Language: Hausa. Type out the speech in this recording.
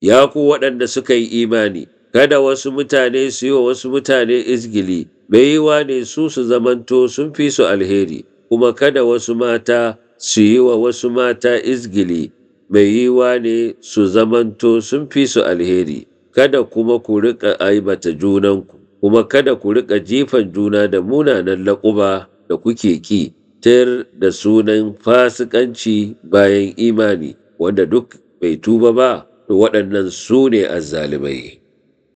Ya ku waɗanda suka yi imani, kada wasu mutane su yi wa wasu mutane izgili, mai yiwa ne su su zamanto sun fi su alheri, kuma kada wasu mata su yi wa wasu mata izgili, mai yiwa ne su zamanto sun fi su alheri, kada kuma ku riƙa aibata junanku, kuma kada ku riƙa jifan juna da munanan laƙuba da kuke ki, tir da sunan fasikanci bayan imani, wanda duk bai tuba ba, to waɗannan su ne azzalimai.